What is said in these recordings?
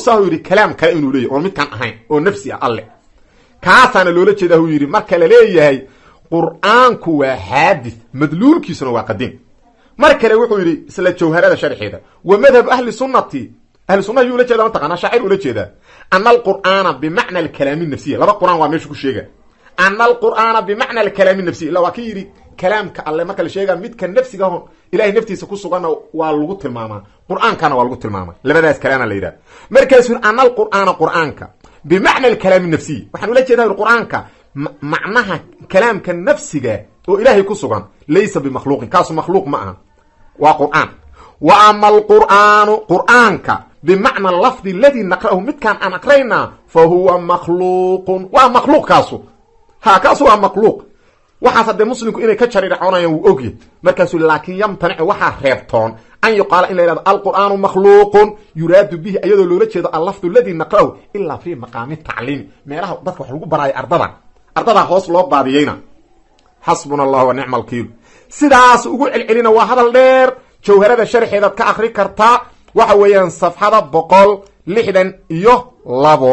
tusahu yidhi kalaam kale inuu leeyahy oon midkaan ahayn oo nafsi ah alle kaasaana loola jeedaa hu yidhi marka la leeyahay qur'aanku waa xaadith madluulkiisuna waa qadiim mar kale wuxuu yidhi isla jawharada sharxeeda wa madhabu ahli sunnati ahli sunnaha yuu ula jeeda mataqana shaacir ula jeedaa ana alqur'aana bimacna alkalaami nafsiya laba qur'aan waa meesha ku sheega ana alqur'aana bimacna alkalaami nafsiya illa waa ka yidhi kalaamka alle marka la sheegaa midka nafsigaho ilahay naftiisa ku suganna waa lagu tilmaamaa qur'aankana waa lagu tilmaama labadaas kalaama la yidhaha markaasuu yidhi ana alqur'aana qur'aanka bimacna alkalaami nafsiy waxaan ula jeedaa qur'aanka macnaha kalaamka nafsiga oo ilaahay ku sugan laysa bimakhluuqin kaasu makhluuq ma aha waa qur'aan wa ama alqur'aanu qur'aanka bimacna lafdi aladii naqra'ahu midkaan aan aqraynaa fa huwa makhluuqun waa makhluuq kaasu ha kaasu waa makhluuq waxaas haddee muslimku inay ka jarircoonayaan wuu ogyahy markaasuu laakiin yamtanicu waxaa reebtoon an yuqaala in la yhahdo alqur'aanu makhluuqun yuraadu bihi ayadoo loola jeedo allafdu aladii naqra'ahu ilaa fii maqaami tacliimi meelaha dadka wax lagu baraayo ardada ardadaa hoos loo baadiyeyna xasbuna allah wa nicma alkiil sidaas ugu celcelina waa hadal dheer jawharada sharxeedaad ka akri kartaa waxa weeyaan safxada boqol lixdan iyo labo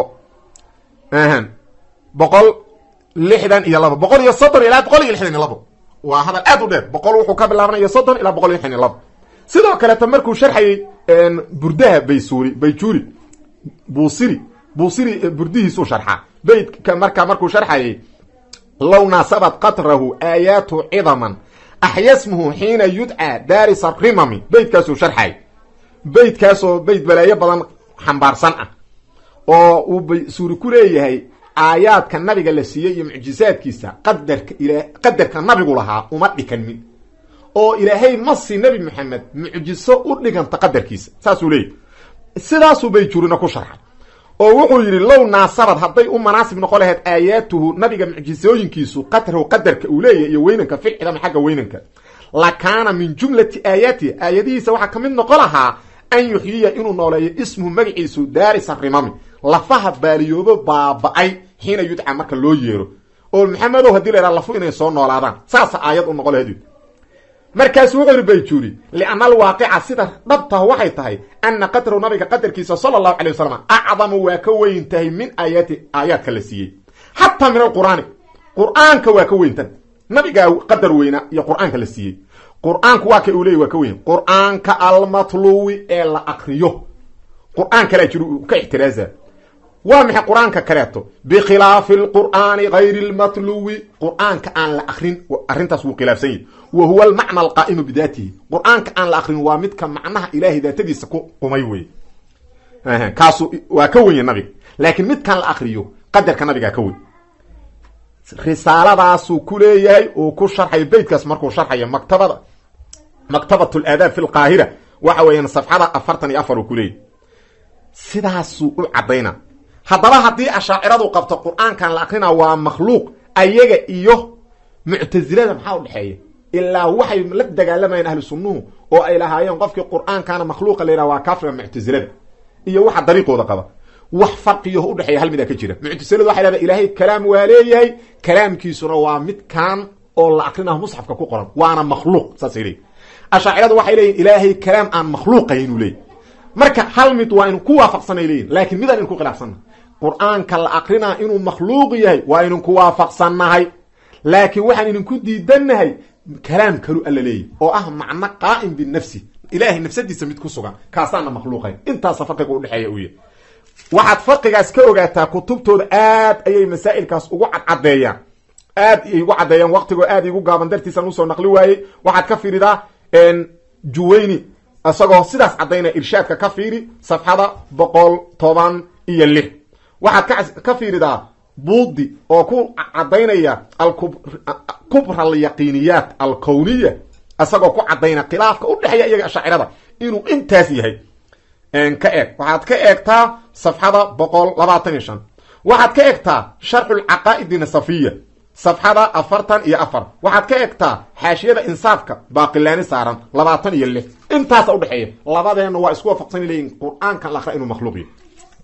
boqol lixdan iyo labo boqol iyo soddon ilaa boqol iyo lixdan iyo labo waa hadal aad u dheer boqol wuxuu ka bilaabanaya soddon ilaa boqol iyo lixdan iyo labo sidoo kaleeta markuu sharxayay burdaha baysuri bayjuri buusiri buusiri burdihiisuu sharxaa beytka markaa markuu sharxayay low naasabat qatrahu aayaatu cidaman axyasmuhu xiina yudcaa daarisa rimami beytkaasuu sharxay beytkaasoo beyt balaayo badan xambaarsan ah oo uu baysuuri ku leeyahay aayaadka nabiga la siiyey iyo mucjisaadkiisa qadarka ila qadarka nabigu lahaa uma dhikanmin oo ilaahay ma si nebi maxamed mucjiso u dhiganta qadarkiisa saasuu leeyahy sidaasuu bayjuurina ku sharxay oo wuxuu yidhi low naasabad hadday u manaasib noqon lahayd aayaatuhu nabiga mucjisooyinkiisu qadrahu qadarka uu leeyahy iyo weynanka filcidama xagga weynanka la kaana min jumlati aayaatihi aayadihiisa waxaa ka mid noqon lahaa an yuxyiya inuu nooleeyo ismuhu magaciisu daarisa rimami lafaha baaliyoobo baaba-ay xiina yudca marka loo yeero oo maxamedow hadii la yhaha lafu inay soo noolaadaan saasa aayad u noqon lahayd markaasu wuxuu yidhi bayjuuri lianna alwaaqica sida dhabtaha waxay tahay ana qadrahu nabiga qadarkiisa sala allahu calay wasalam acdamu waa ka weyn tahay min aayaati aayaadka la siiyey xataa min alqur'aani qur'aanka waa ka weyntan nabigaa qadar weyna iyo qur'aanka la siiyey qur'aanku waa ka uu leeyay waa ka weyn qur'aanka almatluwi ee la akriyo qur'aan kalea jir ka ixtiraaza waa maxay qur-aanka kaleeto bikhilaafi alqur'aani gayri lmatluwi qur'aanka aan la akrin arrintaas wuu khilaafsan yahy wa huwa almacna alqaa'imu bidaatihi qur'aanka aan la akrin waa midka macnaha ilaahay daatadiisa ku qumay wey kaasu waa ka wenya nabiga laakiin midkaan la akriyo qadarka nabigaa ka weyn risaaladaasuu ku leeyahay uu ku sharxayo beytkaas markuu sharxayo maktabada maktabat laadaab fi lqaahira waxa weeyaan safxada afartan iyo afar uu ku leeyahy sidaasuu u caddayna haddaba haddii ashaaciradu qabto qur-aankan la akrina waa makhluuq ayaga iyo muctasilada maxaa u dhexeeya ilaa waxay la dagaalamayeen ahlu sunnuhu oo ay lahaayeen qofkii qur-aankana makhluuqa la yidhaha waa kaafriga muctasilada iyo waxa dariiqooda qaba wax farqiyaho udhexeeya hal midaa ka jira muctasiladu waxay dhahda ilaahay kalaam waa leeyahay kalaamkiisuna waa midkan oo la akrinaho musxafka ku qoran waana makhluuq saasay leeyihin ashaaciradu waxay leeyihin ilaahay kalaam aan makhluuqay inuu leeyahy marka hal mid waa inu ku waafaqsanay leeyihin laakiin midaan inu ku khilaafsannahay qur-aanka la akrinaa inuu makhluuq yahay waa inin ku waafaqsannahay laakiin waxaan idinku diidannahay kalaam kalu alla leeyahy oo ah macno qaa'im binafsi ilaahay nafsadiisa mid ku sugan kaasaana makhluuqayn intaasa farqiga udhexeeya u yahy waxaad farqigaas ka ogaataa kutubtooda aad ayay masaa'ilkaas ugu cadcadeeyaan aad ay ugu caddeeyaan waqtigoo aad igu gaaban dartiisaan usoo naqli waayey waxaad ka fiiridaa juwayni isagoo sidaas caddaynaya irshaadka ka fiiri safxada boqol toban iyo lix waxaad ka fiiridaa buudi oo ku caddaynaya kubra alyaqiiniyaat alkowniya isagoo ku caddaynaya khilaafka udhexeeya iyaga ashaacirada inuu intaas yahay ka eeg waxaad ka eegtaa safxada boqol labaatan iyo shan waxaad ka eegtaa sharxu lcaqaa'idi nasafiya safxada afartan iyo afar waxaad ka eegtaa xaashiyada insaafka baaqilaani saaran labaatan iyo lix intaasa udhexeeya labadeenna waa isku waafaqsan leeyihin qur-aankan la akra inuu makhluuq yahy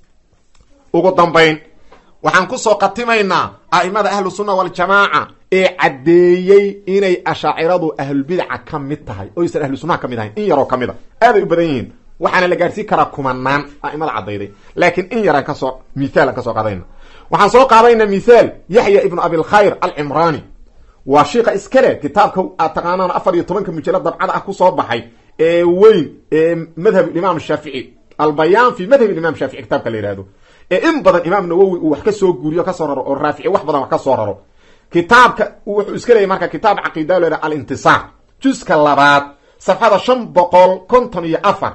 ugu dambayn waxaan kusoo khatimaynaa a'imada ahlu sunna waljamaaca ee caddeeyey inay ashaaciradu ahlulbidaca ka mid tahay oysan ahlu sunnaha ka mid ahayn in yaroo ka mid a aaday u badan yihiin waxaana la gaarsiin karaa kumanaan a'imada caddayday laakiin in yaraan kasoo mithaalan kasoo qaadayna waxaan soo qaadayna mithaal yaxya ibnu abilkhayr alcimraani waa shiika iskale kitaabka aad taqaanaan afar iyo tobanka mujallad dabcada ah kusoo baxay ee weyn ee madhab imaam shaafici albayaan fi madhab imam shaafici kitaabka la yihahdo ee in badan imaam nawowi uu wax kasoo guuriyo kasoo raro oo raafici wax badan wax kasoo raro kitaabka wuxuu iska leeyay marka kitaab caqiida lo yhah alintisaar juska labaad safxada shan boqol konton iyo afar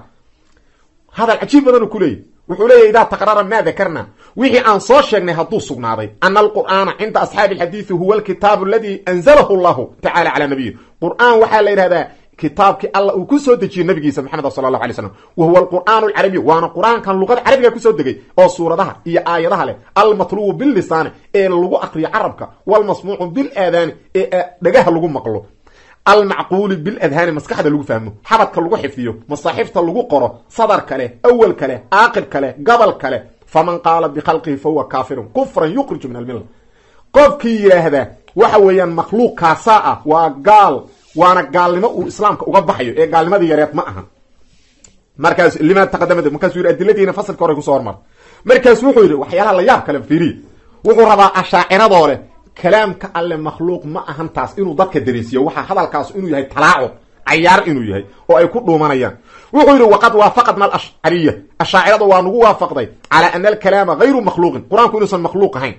hadal cajiib badan uu ku leeyay wuxuu leeyahy idaa taqrara maa dakarna wixii aan soo sheegnay hadduu sugnaaday ana alqur'aana cinda asxaabi alxadiidi huwa alkitaabu aladi anzalahu llahu tacala calaa nabiyi qur'aan waxaa la yidhahdaa kitaabkii alla uu ku soo dejiyey nabigiisa maxamed sala allahu alay slam wa huwa alqur'aan alcarabiy waana qur'aankan luqada carabiga kusoo degay oo suuradaha iyo aayadaha leh almatlubu billisaani ee lagu akriyo carabka walmasmuucu bilaadaani ee dhagaha lagu maqlo almacquuli biladhaani maskaxda lagu fahmo xabadka lagu xifdiyo masaaxifta lagu qoro sadar kale awal kale aaqib kale gobol kale faman qaala bikhalqihi fahuwa kaafirun kufran yukriju min almilla qofkii yidhaahda waxa weeyaan makhluuq kaasaa ah waa gaal waana gaalnimo uu islaamka uga baxayo ee gaalnimadii yareed ma aha markaas lima taqadama markaasuu yidhi adiladiina fasalka hore kusoo hormar markaas wuxuu yidhi waxyaalaha la yaab kale fiiriy wuxuu rabaa ashaaciradoo leh kalaamka alle makhluuq ma ahan taas inuu dadka dariisiyo waxaa hadalkaas inuu yahay talaacub cayaar inuu yahay oo ay ku dhuumanayaan wuxuu yidhi waqad waafaqadna alashcariya ashaacirada waa nagu waafaqday calaa ana alkalaama hayru makhluuqin qur-aanku inuusan makhluuq ahayn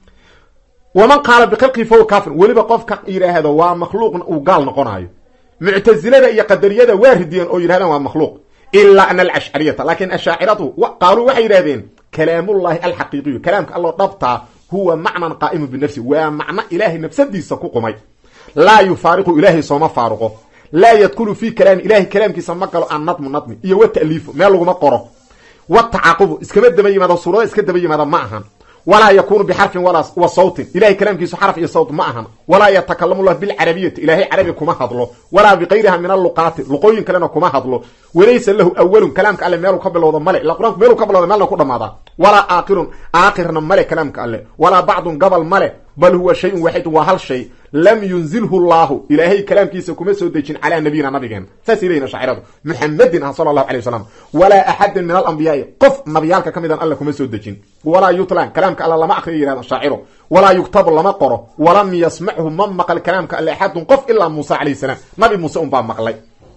waman qaala bikhalqihi fahuwa kaafir weliba qofka yidhaahdo waa makhluuqna uu gaal noqonaayo muctasilada iyo qadariyada waa ridiyeen oo yidhahdaan waa makhluuq ilaa ana alashcariyata laakiin ashaaciradu qaaluu waxay yidhahdeen kalaamullahi alxaqiiqiyu kalaamka alloo dhabtaa huwa macnan qaa'imun binafsi waa macno ilaahay nafsadiisa ku qumay laa yufaariqu ilaahay sooma faaruqo laa yadkulu fii kalaami ilahay kalaamkiisa ma galo an nadmu nadmi iyo wa ta'liifu meel laguma qoro wa tacaaqubu iskama daba yimaado suurada iska daba yimaada ma ahan walaa yakunu bixarfin wa sawtin ilahay kalaamkiisu xarf iyo sawt ma ahan walaa yatakalamu llah bilcarabiyati ilaahay carabi kuma hadlo walaa bikayriha min alluqaati luqooyin kalena kuma hadlo walaysa lahu awalun kalaamka alle meeluu ka bilowda male ila qur-aanku meeluu ka bilowda meelna ku dhamaadaa walaa aakhirun aakhirna male kalaamka alle walaa bacdun gabal male bal huwa shayun waaxidun waa hal shay lam yunzilhu llaahu ilaahay kalaamkiisa kuma soo dejin calaa nabiyina nabigeena saasay leyihin shaaciradu muxamedin ah sala allahu alay wasalam walaa axadin min alambiyaai qof nabiyaalka ka midan alle kuma soo dejin walaa yutlan kalaamka alle lama akriyo yihahda shaaciro walaa yuktabu lama qoro walam yasmachu ma maqal kalaamka alle axadun qof ilaa muusa calayh salaam nabi muuse unbaa maqlay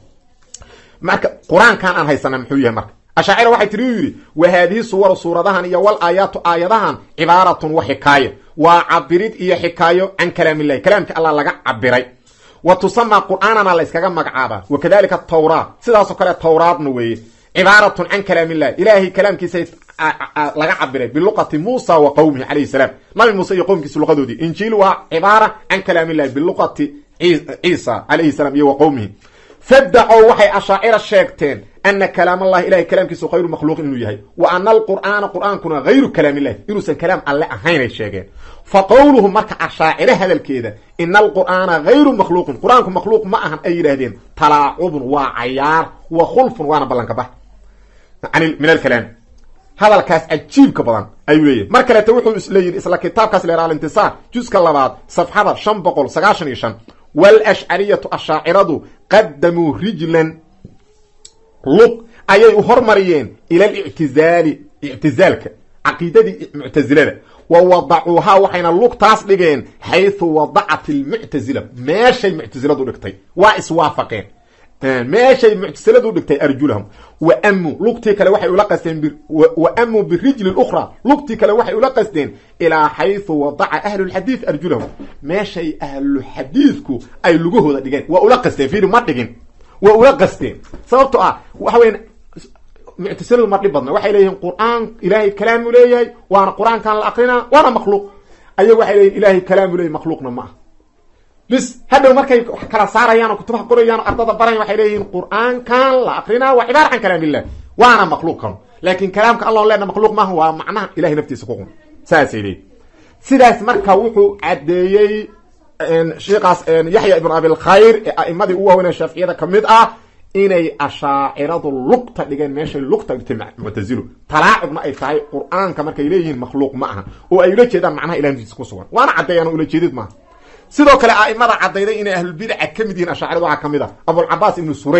marka qur-aankan aan haysana muxuu yahay marka ashaacira waxay tiri u yidhi wa haadihi suwaru suuradahan iyo wal aayaatu aayadahan cibaaratun wa xikaaya waa cabirid iyo xikaayo can kalaamillahi kalaamka allah laga cabiray wa tusamaa qur'aanana la yskaga magacaabaa wa kadalika tawraat sidaasoo kale tawraadna weeye cibaaratun can kalaamillahi ilaahay kalaamkiisa laga cabiray biluqati muusa wa qowmihi calayhi salaam nabi muuse iyo qowmkiisa luqadoodii injiil waa cibaara can kalaamillahi biluqati ciisa calayhi salaam iyo wa qowmihi fadacow waxay ashaacira sheegteen ana kalaam allahi ilahay kalaamkiisu hayru makhluuqin inuu yahay wa ana alqur'aana qur'aankuna hayru kalaam illahi inuusan kalaam alle ahaynay sheegeen fa qowluhu marka ashaacire hadalkeeda ina alqur'aana hayru makhluuqin qur-aanku makhluuq ma ahan ay yidhaahdeen talaacubun waa cayaar wa khulfun waana ballanka bax min alkalaam hadalkaas cajiibka badan ayuu leeyahy mar kaleeta wuxuu isleeyihi isla kitaabkaas leer alintisaar juska labaad safxada shan boqol sagaashan iyo shan wlashcariyatu ashaaciradu qadamuu rijlan luq ayay u hormariyeen ila alictizaali ictizaalka caqiidadii muctazilada wa wadacuuhaa waxayna lugtaas dhigeen xaysu wadacat almuctazila meeshay muctaziladu dhigtay waa iswaafaqeen meeshay muctasiladu dhigtay arjulahum wa amuu lugtii kale waxay ula qasteen wa amuu birijli ukhra lugtii kale waxay ula qasteen ilaa xaysu wadaca ahlulxadiid arjulahum meeshay ahluxadiidku ay lugahooda dhigeen waa ula qasteen fiiri ma dhigin waa ula qasteen sababto ah waxa weya muctasiladu ma dhib badna waxay leeyihiin qur-aan ilaahay kalaamu leeyahay waana qur-aankan la akrinaa waana makhluuq ayagu waxay leeyihin ilahay kalaamu leeyahy makhluuqna ma ah bis hadhow markay wax kala saarayaan oo kutubaha qorayaan oo ardada barayan waxay leeyihiin qur-aankan la akrinaa waa cibaara can kalaam illah waana makhluuqkan laakin kalaamka allah leena makhluuq maaha waa macnaha ilahay naftiisa ku qun saasay leeyihin sidaas marka wuxuu caddeeyey sheikaas yaxya ibnu abilkhayr ee a'imadii u waaweynee shaaficiyada ka mid ah inay ashaaciradu lugta dhigeen meeshay lugta dhigtay muctazilu talaacubna ay tahay qur-aanka markay leeyihiin makhluuq ma aha oo ay ula jeedaan macnaha ilahay naftiisa ku sugan waana caddeeyaan ula jeedid maaha sidoo kale a'imada caddayday inay ahlulbidaca ka mid yihiin ashaacirada waxaa ka mid ah abulcabaas ibnu surayj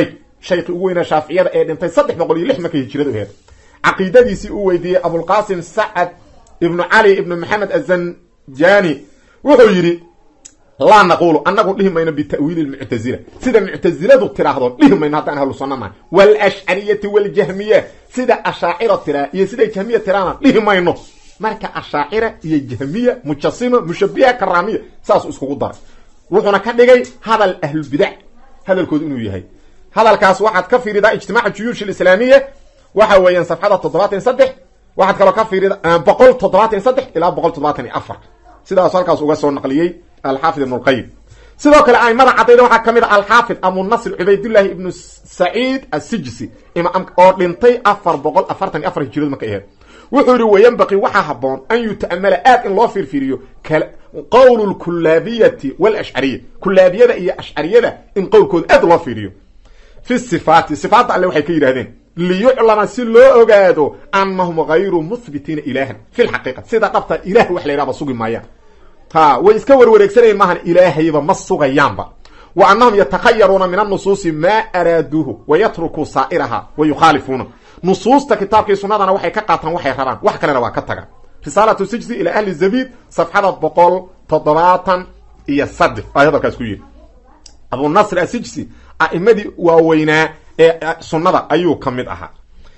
shaykhi ugu weyna shaaficiyada ee dhintay saddex boqol iyo lix markay hijiradu aheed caqiidadiisii uu weydiiyey abulqaasim sacad ibnu cali ibnu maxamed azanjani wuxuu yidhi laa naqulu anagu dhihi mayno bita'wiili lmuctazila sida muctaziladu tiraahdo dhihi mayno haddaan ahlu sunna nahay waalashcariyati waljahmiya sida ashaacira tiraa iyo siday jahmiya tiraana dhihi mayno marka ashaacira iyo jahmiya mujasima mushabiha karaamiya saasuu iskugu daray wuxuuna ka dhigay hadal ahlulbidac hadalkoodu inuu yahay hadalkaas waxaad ka fiiridaa ijtimaaca juyuush alislaamiya waxa weeyaan safxada toddobaatan iyo saddex waxaad kaloo ka fiirida boqol toddobaatan iyo saddex ilaa boqol toddobaatan iyo afar sidaasu halkaas uga soo naqliyey alxaafid ibn lqayim sidoo kale aimada cadayda waxaa ka mid a alxaafid abunasr cubaydullaahi ibnu saciid asijsi oo dhintay afar boqol afartan iyo afar hijirad markay aheed wuxuu yihi wayanbaqii waxaa haboon an yuta'amala aad in loo fiirfiiriyo qowl lkulaabiyati walashcariya kulaabiyada iyo ashcariyada in qowlkooda aad loo fiiriyo fi sifaati sifaadda alle waxay ka yidhahdeen liyuclama si loo ogaado anahum gayru muhbitiina ilaahan fi lxaqiiqa sida dhabta ilah wax la yhahba sugi maayaan ha way iska warwareegsanayen maahan ilaahayba ma sugayaanba wa anahum yatakhayaruuna min annusuusi maa araaduuhu wayatrukuu saa'iraha wa yukhaalifuuna nusuusta kitaabkii sunnadana waxay ka qaataan waxay rabaan wax kalena waa ka tagaan risaalatu sijsi ilaa ahli zabiid safxada boqol toddobaatan iyo saddex ay hadalkaas ku yidhi abunasr asijsi a'imadii waaweynaa ee sunnada ayuu ka mid ahaa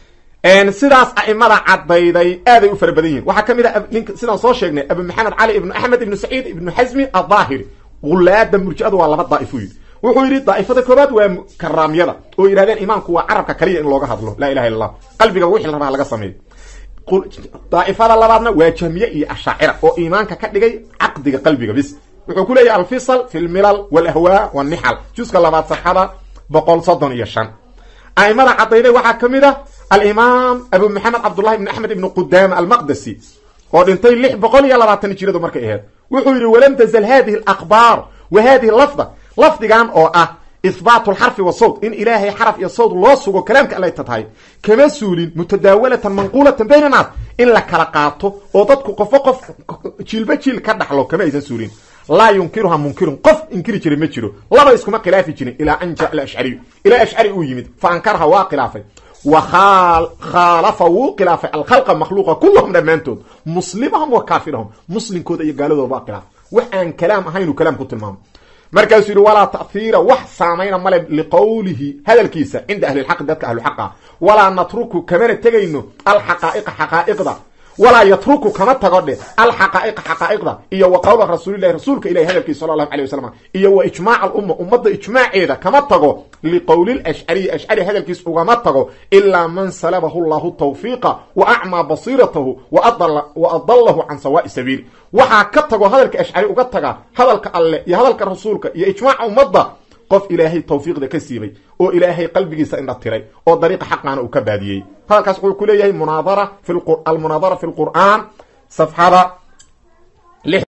sidaas a'imada caddayday aaday u fara badan yihin waxaa ka mid a nink sidaan soo sheegnay abu maxamed cali ibnu axmed ibnu saciid ibnu xasmi addaahiri gulaada murji'adu waa laba daa'ifo yidhi wuxuu yidhi daa'ifada koobaad waa karaamyada oo yidhahdeen imaamku waa carabka kaliya in looga hadlo laa ilaha illa allah qalbiga wixii la rabaa laga sameeyo daa'ifada labaadna waa jahmiye iyo ashaacira oo iimaanka ka dhigay caqdiga qalbiga bis wuxuu ku leeyahy alfisal fi lmilal walahwaa walnixal juska labaad saxada boqol soddon iyo shan a'imada caddayday waxaa ka mid a alimaam abu maxamed cabdullahi ibn axmed ibnu qudaama almaqdasi oo dhintay lix boqol iyo labaatan hijiradu markay aheyd wuxuu yidhi walam tazal hadihi alaqbaar wa hadihi lafda lafdigan oo ah ihbaatu lxarfi wa sawt in ilaahay xaraf iyo sawt loo sugo kalaamka allay ta tahay kama suulin mutadaawalatan manquulatan bayna naas in la kala qaato oo dadku qofo qof jiilba jiil ka dhaxlo kama aysan suulin laa yunkiruha munkirun qof inkiri jiray ma jiro laba iskuma khilaafi jirin ilaa an jaa ashcariyu ilaa ashcari uu yimid fa ankaraha waa khilaafay wa khaalafa wuu khilaafay alkhalqa makhluuqa kulluhum dhammaantood muslimahum wa kaafirahum muslimkooda iyo gaaladooda waa khilaafay wax aan kalaam ahaynuu kalaam ku tilmaamo markaasuu yidhi walaa ta'hiira wax saamayna male liqowlihi hadalkiisa cinda ahli lxaqi dadka ahluxaqa walaa natruku kamana tegayno alxaqaa'iqa xaqaa'iqda walaa yatruku kama tago dhe alxaqaa'iqa xaqaa'iqda iyo wa qowla rasuulilahi rasuulka ilahi hadalkiisa sala allahu alay wasalam iyo wa ijmaac alumma ummadda ijmaaceeda kama tago liqowli lashcariyi ashcari hadalkiis ugama tago ilaa man salabahu llahu tawfiiqa wa acmaa basiiratahu wa adallahu can sawaa'i sabiili waxaa ka tago hadalka ashcari uga taga hadalka alle iyo hadalka rasuulka iyo ijmaaca ummadda qof ilaahay tawfiiqda ka siibay oo ilaahay qalbigiisa indha tiray oo dariiqa xaqaana uu ka baadiyey hadalkaas wuxuu ku leeyahay munaadara almunaadara fi lqur'aan safxada